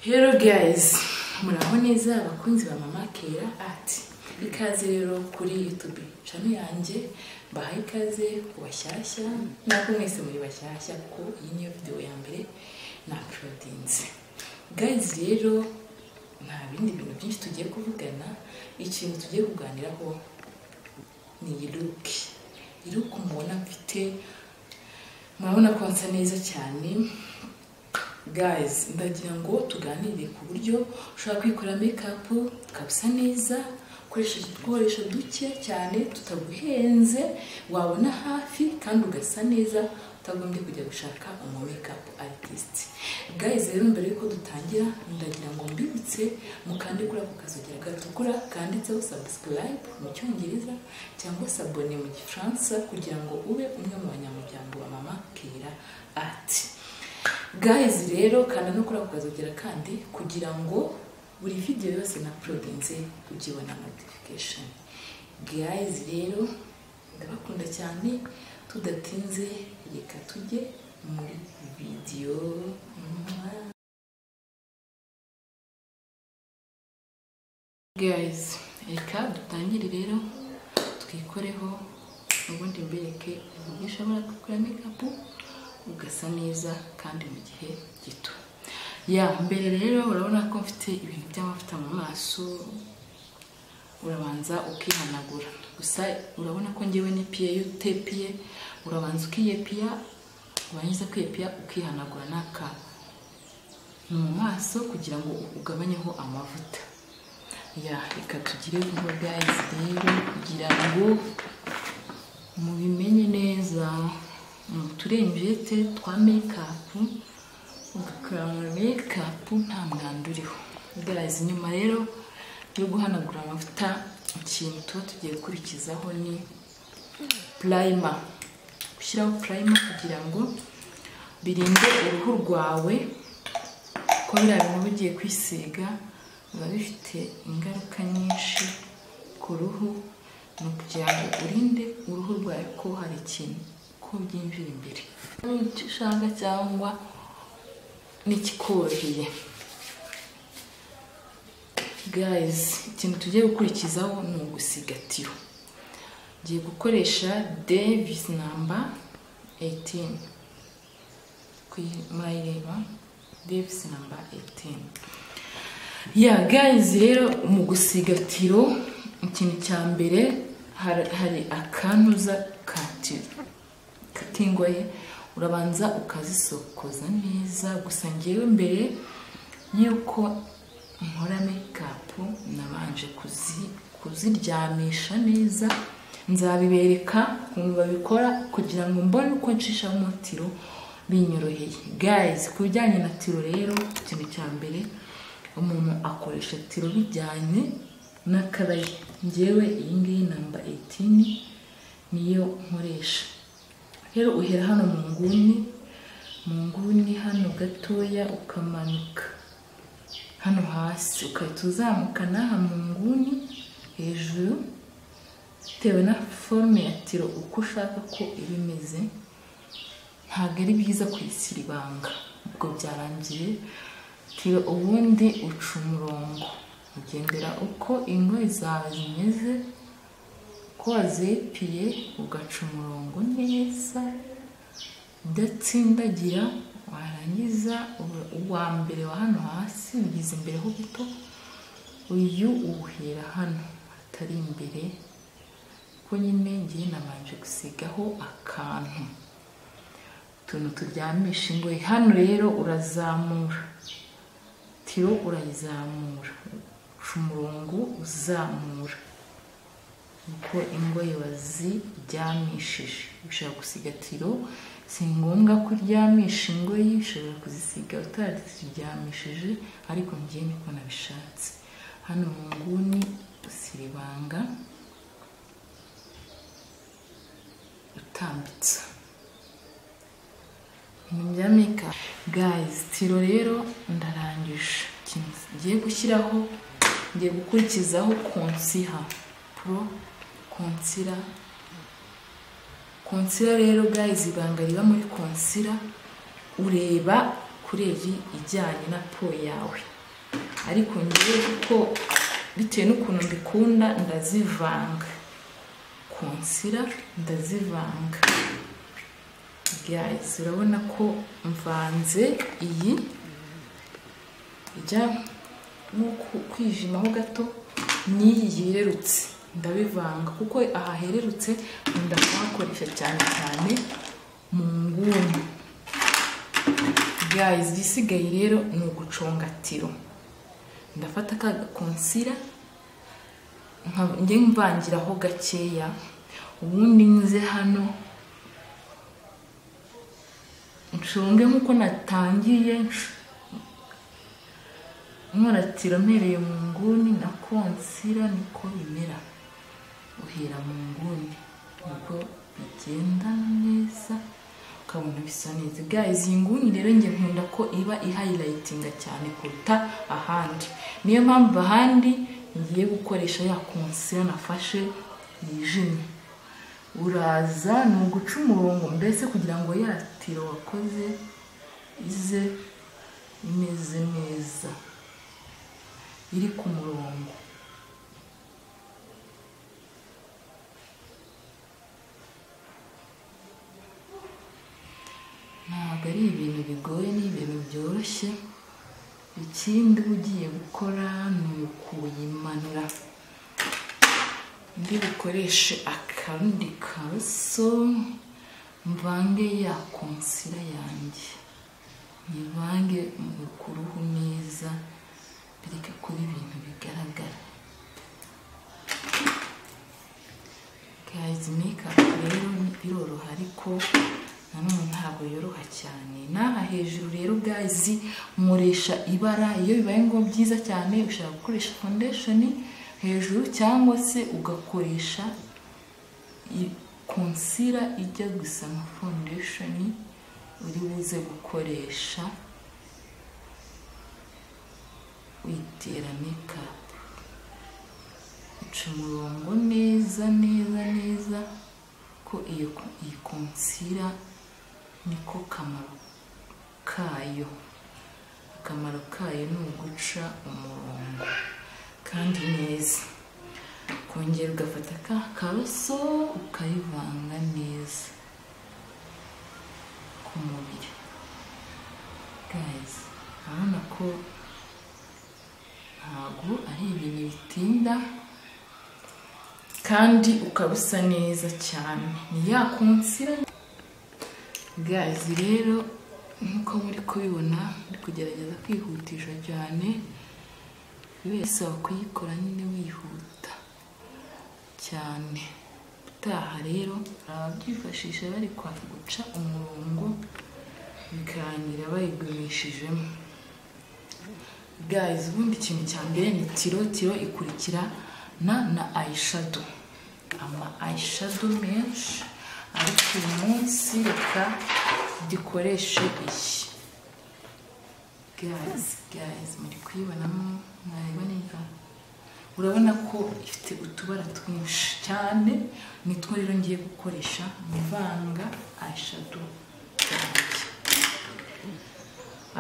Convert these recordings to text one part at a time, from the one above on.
Hello guys muraho neza abakunzi ba mama kera ati ikaze rero kuri youtube chano yanjye mbahaye ikaze ku bashyashya ntabwo mwese muri bashyashya kuko iyi niyo video ya mbere na apulodinze guys rero nta bindi bintu byinshi tugiye kuvugana ikintu tugiye kuganiraho ni iruke iruke mubona mfite murabona ko nsa neza cyane guys ndagira ngo tuganire ku buryo ushobora kwikora makeup ukabisa neza ukoresheje udukoresho duke cyane tutaguhenze wabona hafi kandi ugasa neza utagombye kujya gushaka umu makeup artist guys rero mbere yuko dutangira ndagira ngo mbibutse mukande kuri ako kazogera gatukura kanditseho subscribe mu cyongereza cyangwa se abone mu gifaransa kugira ngo ube umwe mu banyamuryango ba mama kera ati guys rero kanda no kuri ako kazogera kandi kugira ngo buri video yose na prodinze ujye ubona notification guys rero ndabakunda cyane tudatinze reka tujye muri video Mwah. guys reka dutangire rero twikoreho ubundi mbereke uburyo ushobora gukora makeup ugasa neza kandi mu gihe gito ya mbere rero urabona ko mfite ibintu by'amavuta mu maso urabanza ukihanagura gusa urabona ko ngewe n'ipiye iyo utepiye urabanza ukiyepiya warangiza kwiyepiya ukihanagura n'akantu mu maso kugira ngo ugabanyeho amavuta ya reka tugire vuba guys rero kugira ngo mubimenye neza uturengete twa mekapu ugakorana mekapu nta mwanda uriho guys nyuma rero yo guhanagura amavuta ikintu tuba tugiye gukurikizaho ni purayima gushyiraho purayima kugira ngo birinde uruhu rwawe ko biriya bintu bigiye kwisiga biba bifite ingaruka nyinshi ku ruhu ni ukugira ngo urinde uruhu rwawe ko hari ikintu ko byinjira imbere icyo ushaka cyangwa n'ikikoroheye guys ikintu tugiye gukurikizaho ni ugusigatiro ngiye gukoresha davis namba 18 murayireba davis namba 18 ya guys rero mu gusigatiro ikintu cya mbere hari akantuza katiro katingoye urabanza ukazisokoza neza gusa ngewe mbere y'uko nkora mekapu nabanje kuziryamisha neza nzabibereka ukuntu babikora kugira ngo mbone uko nshishamo umutiro binyoroheye guys ku bijyanye na tiro rero ikintu cya mbere umuntu akoresha tiro bijyanye n'akaraye ngewe iyi ngiyi namba 18 niyo nkoresha rero uhera hano mu nguni mu nguni hano gatoya ukamanuka hano hasi ugahita uzamukana aha mu nguni hejuru bitewe na forume ya tiro uko ushaka ko iba imeze ntabwo ari byiza kuyisira ibanga ubwo byarangiye tiro ubundi uca umurongo ugendera uko ingoyi zawe zimeze ko wazepiye ugaca umurongo neza udatsindagira warangiza uwa mbere wa hano hasi ugeze imbere ho gato uyu uwuhera hano atari imbere ko nyine ngiye nabanje gusigaho akantu utuntu turyamisha ingoyi hano rero urazamura tiro urayizamura uca umurongo uzamura uko ingoyi waziryamishije ushobora gusiga tiro si ngombwa ko uryamisha ingoyi ushobora kuzisiga utararyamishije ariko ngiye niko nabishatse hano mu nguni usiribanga utambitsa ibintu bya meka gayizi tiro rero ndarangije ikintu ngiye gushyiraho ngiye gukurikizaho konsiha pro konsira konsira rero guys ibanga riba muri konsira ureba ku kurevi ijyanye na po yawe ariko ngewe kuko bitewe n'ukuntu mbikunda ndazivanga konsira ndazivanga guys urabona ko mvanze iyi ijya nko ku- kwijimaho gato n'iyi yererutse ndabivanga kuko aha hererutse nkunda kuhakoresha cyane cyane mu nguni guys igisigaye rero ni uguconga tiro ndafata ka gakonsira nka- njye mvangiraho gakeya ubundi nze hano nshonge nk'uko natangiye nsh- nkoratira mpereye mu nguni na konsira niko bimera uhera mu nguni nibwo bigenda neza ukabona bisa neza guys iyi nguni rero njye nkunda ko iba ihayilayitinga cyane kuruta ahandi niyo mpamvu ahandi ngiye gukoresha ya konsira nafashe yijimye uraza ni uguca umurongo mbese kugira ngo ya tiro wakoze ize imeze neza iri ku murongo ntabwo ari ibintu bigoye ni ibintu byoroshye ikindi uba ugiye gukora ni ukuyimanura ndi bukoreshe akandi kaso mvange ya konsira yanjye nyivange mu kuruhu neza bireke kuba ibintu bigaragara guys makeup rero biroroha ariko nanone ntabwo yoroha cyane n'aha hejuru rero guys muresha ibara iyo bibaye ngo byiza cyane ushobora gukoresha foundation hejuru cyangwa se ugakoresha i- concealer ijya gusa nka foundation uri buze gukoresha witera makeup uca umurongo neza neza neza ko iyo iyi konsira niko kamaro kayo akamaro kayo ni uguca umurongo kandi neza kongera ugafata ka karoso ukayivanga neza ku mubiri guys urabona ko ntabwo ari ibintu bitinda kandi ukaba usa neza cyane ni ya konsira gazi rero nk'uko muri kubibona ndi kugerageza kwihutisha cyane buri wese wakuyikora nyine wihuta cyane utaha rero hari ababyifashisha bari kwa guca umurongo bikarangira bayigumishijemo guys ubundi ikintu cya mbere ni tiro tiro ikurikirana na eyeshadow ama eyeshadow menshi ariko uyu munsi reka dukoreshe iyi guys guys muri kuyibonamo mwareba neza urabona ko ifite utubara twinshi cyane nitwo rero ngiye gukoresha mu ivanga eyeshadow yanjye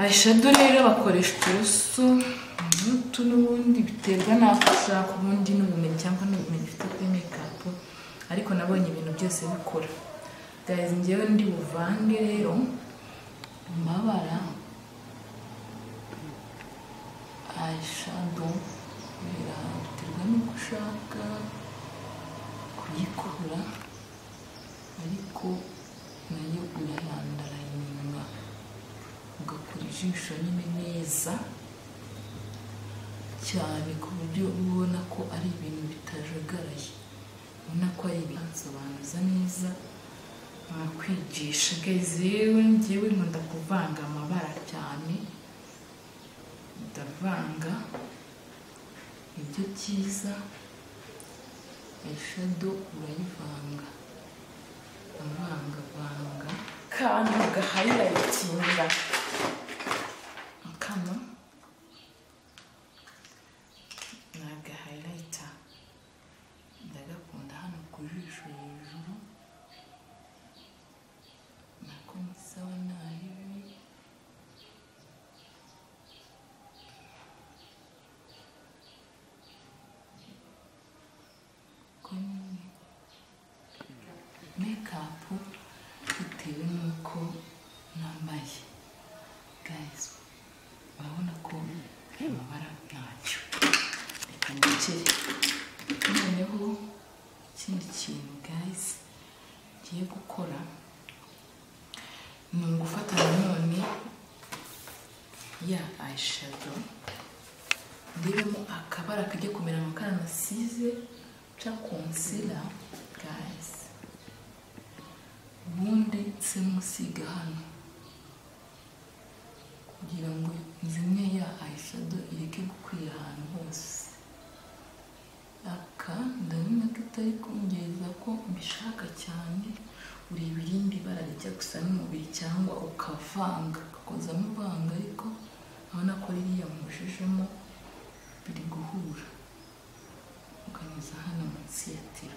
eyeshadow rero bakoresha uturoso n'utu n'ubundi biterwa n'ako ushaka ubundi n'ubumenyi cyangwa n'ubumenyi ufite kuri mekapu ariko nabonye ibintu byose bikora guys njyewe ndi buvange rero mu mabara eyeshadow biterwa n'uko ushaka kuyikora ariko nayo urayandarayinga ugakora ijisho nyine neza cyane ku buryo uba ubona ko ari ibintu bitajagaraye ubona ko ari ibisobanuza neza bakwigisha gazewe ngewe nkunda kuvanga amabara cyane ndavanga ibyo byiza eyeshadow urayivanga avangavanga kantu gahayilayitinga kano ni agahayilayita ndagakunda hano ku jisho hejuru nako musaba nabi mekapu bitewe n'uko nambaye guys urabona ko amabara ntacyo reka nicere noneho ikindi kintu guys ngiye gukora ni ugufata nanone ya eyeshadow ndebemo akabara kajya kumera nka karanasize cyangwa konsila guys ubundi nse musiga hano kugira ngo zimwe ya ayishado ireke gukwira ahantu hose aka ndabona ko itari kungereza ko mbishaka cyane ureba irindi bara rijya gusa n'umubiri cyangwa ukavanga ugakozamo ivanga ariko urabona ko ririya mujejemo biri guhura ukanyuza hano munsi ya tiro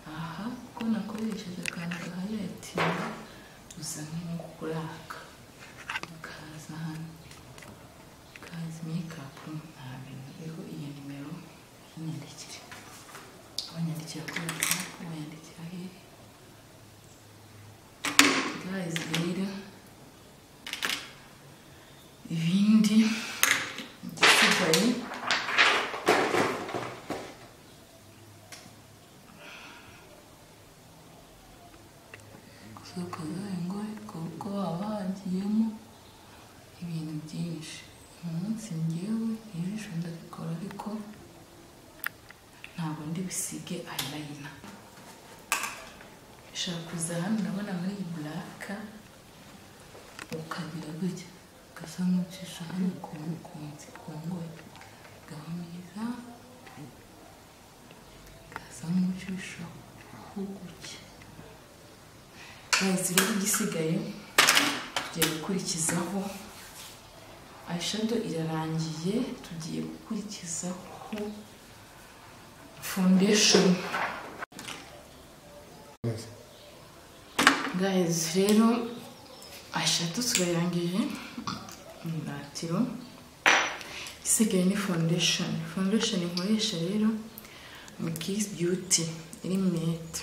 aha ko nakoresheje akantu gahari ya tiro usa nk'ukuraka ukaza hano ukaza mekapu nta bintu iriho iyo nimero y'inyandikire abanyandikira kuri whatsapp abanyandikira hehe guys rero ibindi igisigaye isoko ngo ariko kuko haba hagiyemo ibintu byinshi umunsi ngewe ijisho ndabikora ariko ntabwo ndi busige ayirayina ushobora kuza hano urabona muri iyi buraka ukagira gutya ugasa nk'ucisha hano ku kunsi ku ngoyi ugahumiriza ugasa nk'ucisha hugucya bazi rero igisigaye tugiye gukurikizaho ayishado irarangiye tugiye gukurikizaho foundation guys rero ashatu turayangije imiratiro isigaye ni foundation foundation nkoresha rero ni kiss beauty iri mete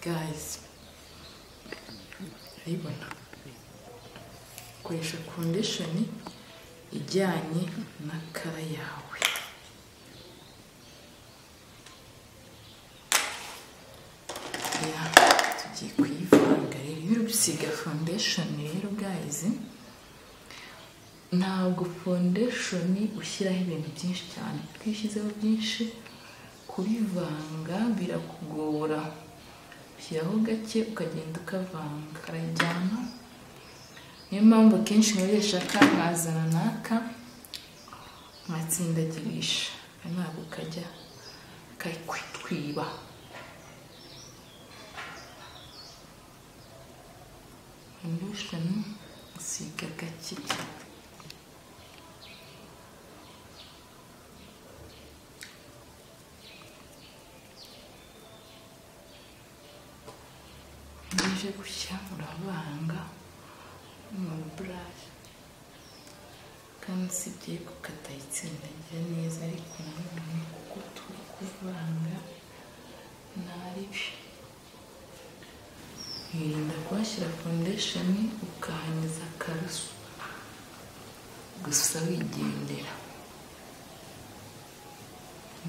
guys urayibona koresha foundation ijyanye na kara yawe ya tugiye kuyivanga rero iyo uri gusiga foundation rero guys ntabwo foundation ushyiraho ibintu byinshi cyane kuko iyo ushyizeho byinshi kubivanga birakugora ushyiraho gake ukagenda ukavanga karajyana niyo mpamvu akenshi nkoresha aka nkazana n'aka nkatsindagirisha ntabwo kajya kakwiba foundation usiga gake cyane ije gushya urabanga umuntu burayi kandi usibye kuko atayitsindagira neza ariko nanone kuko turi kuvanga ntabi yirinda kuhashyira foundation ukahanyuza akarusu gusa wigendera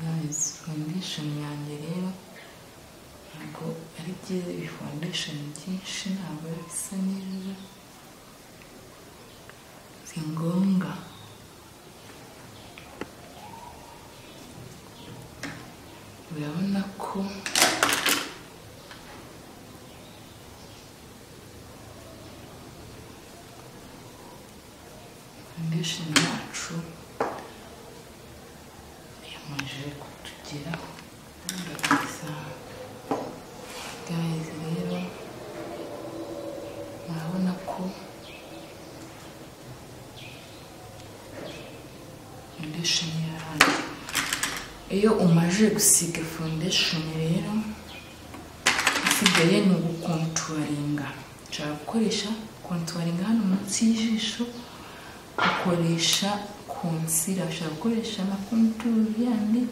guys foundation yanjye rero ntabwo ari byiza ibi foundation byinshi ntabwo biba bisa neza si ngombwa urabona ko foundation yacu yamaze kutugeraho ndabona guys rero murabona ko foundation yarangiye iyo umaze gusiga foundation rero isigaye ni ugukontuwaringa ushobora gukoresha kontuwaringa hano munsi y'ijisho ukoresha konsira ushobora gukoresha amakonturu yandi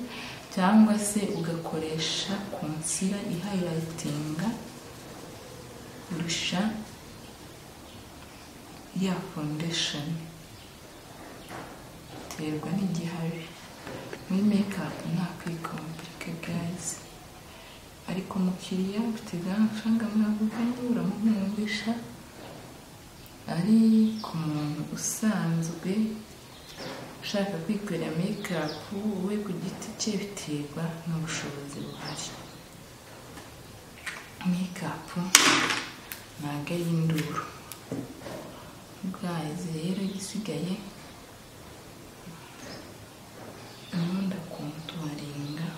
cyangwa se ugakoresha konsira ihayilayitinga kurusha ya foundation biterwa n'igihari muri makeup nta kwikompirika guys ariko umukiriya ufite bwa mafaranga mwavuganye uramukundisha ari ku muntu usanzwe ushaka kwikorera makeup we ku giti cye biterwa n'ubushobozi buhari makeup ntabwo ari induru guys rero igisigaye ubundi akuntu warenga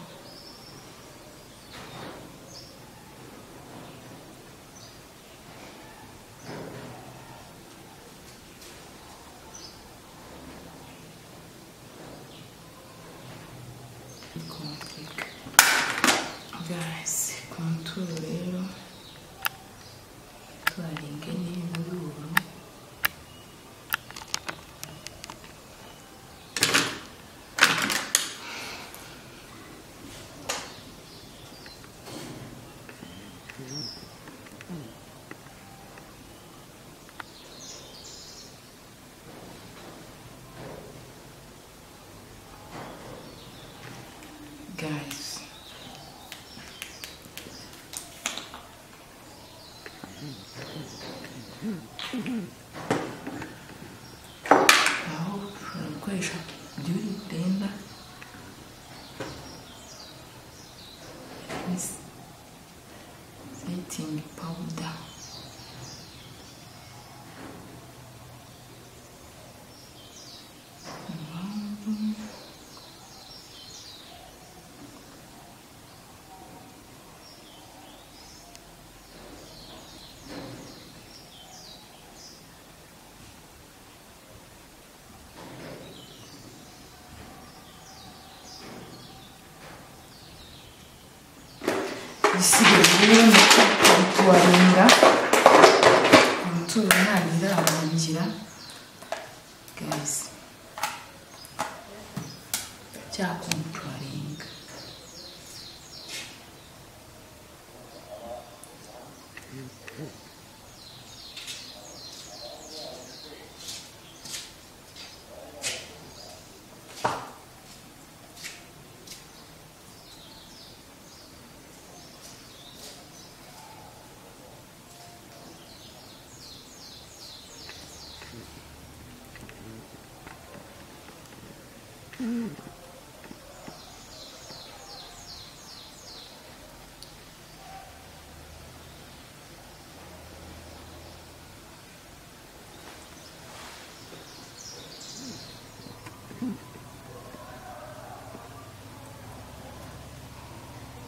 kompurika guys konturu rero twarenga neza y'ubururu guys aho ushobora gukoresha byuri burenda setingi pawuda igisigaye rero ni ukuwarinda umutuzo ntagira abungira gazi cyakontwaringa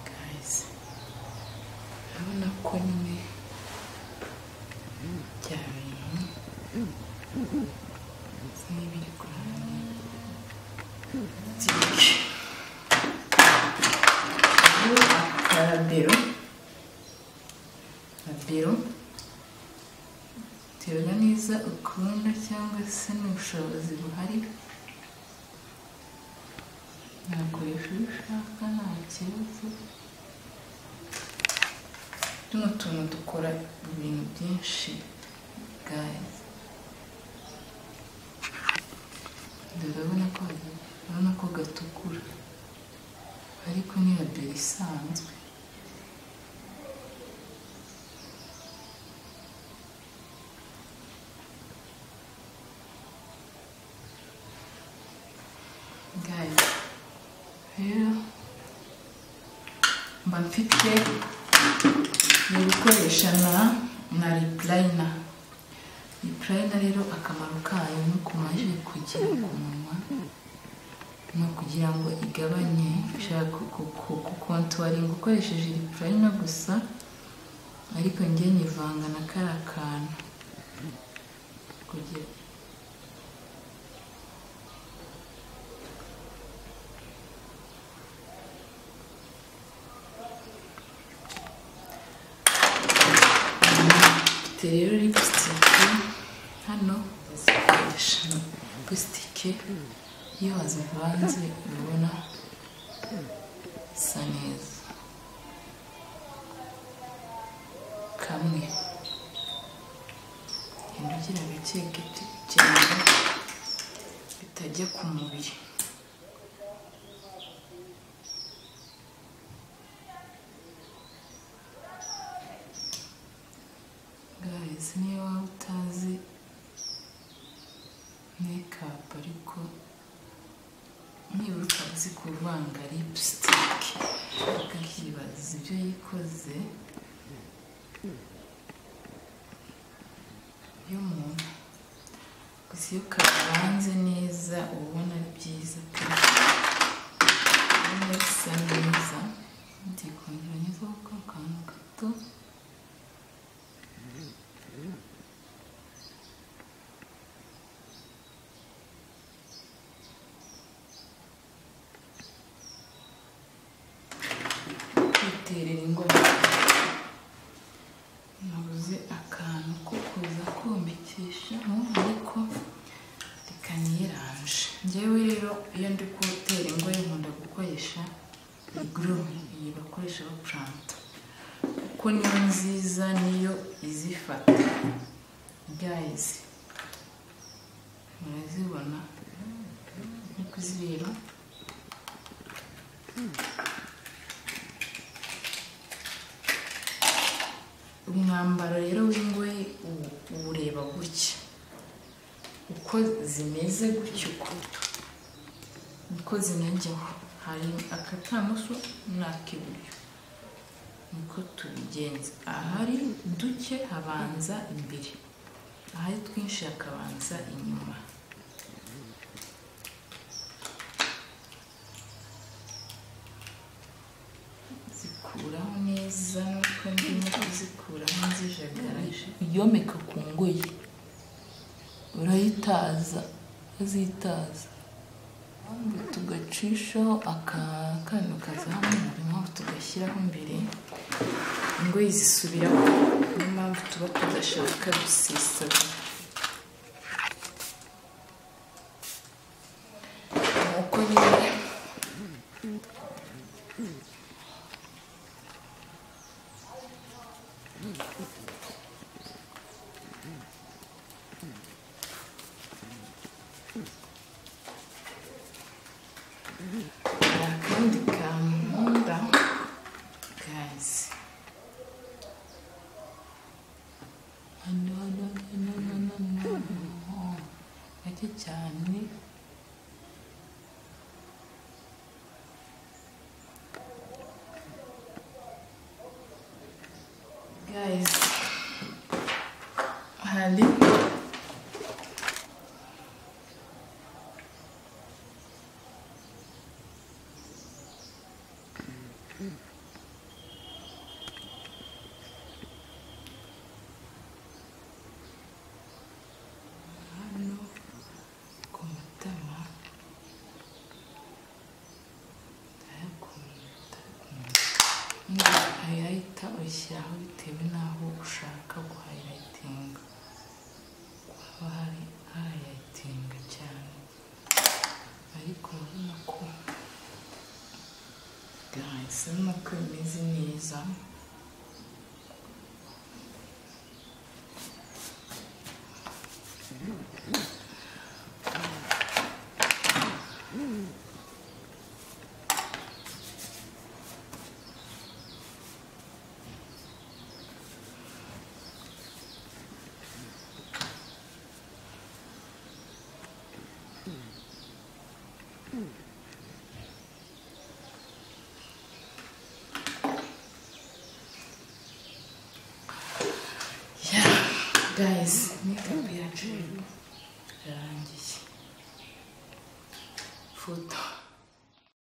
guys urabona ko nyine bya bintu bisa n'ibiri ku ruhande byinshi ubu akaba bero na bero biterwa neza ukunda cyangwa se n'ubushobozi buhari nakoresha ibyo ushaka nta kibazo tuno tuntu dukora ibintu byinshi guys ndabona ko urabona ko gatukura ariko ni rabero isanzwe guys rero mba mfite ni gukoresha na na ripurayina ripurayina rero akamaro kayo ni ukumaje kugera ku munwa ni ukugira ngo igabanye ushaka gukontwaringa ukoresheje ripurayina gusa ariko njye nyivanga na kariya kantu kugira Mfite rero lipsitike hano bazikoresha lipsitike iyo wazivanze urabona isa neza kamwe ugenda ugira gake gake cyane bitajya ku mubiri guys niba utazi makeup ariko nibuka uzi kuvanga lipstick ukakibaza ibyo yikoze y'umuntu gusa iyo kavanze neza uba ubona ari byiza kandi ubona bisa neza ngiye kongera ngezaho ka kantu gato kwiterera ingoma nabuze akantu ko kuza komekesha ariko bikanyiranje njyewe rero iyo ndi kuwutera ingoyi nkunda gukoresha igurumi iyi bakoresha bapuranta kuko niyo nziza niyo izifata gayizi murazibona ni kuzireba umwambaro rero w'ingoyi uwu- uwureba gutya uko zimeze gutya ukuntu uko zinajyaho hari akatamoso n'ak'iburyo niko tubigenza ahari duke habanza imbere ahari twinshi hakabanza inyuma zikuraho neza nuko ndimo kuzikuraho nzijagaraje yomeka ku ngoyi urayitaza azitaza ahubwo tugacishaho akantu kazamura impamvu tugashyiraho imbere ingoyi zisubiraho niyo mpamvu tuba tudashaka gusesagura nuko nyine hari akandi kantu nkunda gazi gake cyane gazi hari hano ku matama ayakunda hayayita uyishyiraho bitewe n'aho ushaka guhayayitinga haba hari hayayitinga cyane ariko urabona ko guys urabona ko bimeze neza Yeah, guys, makeup yacu yarangiye. Foto.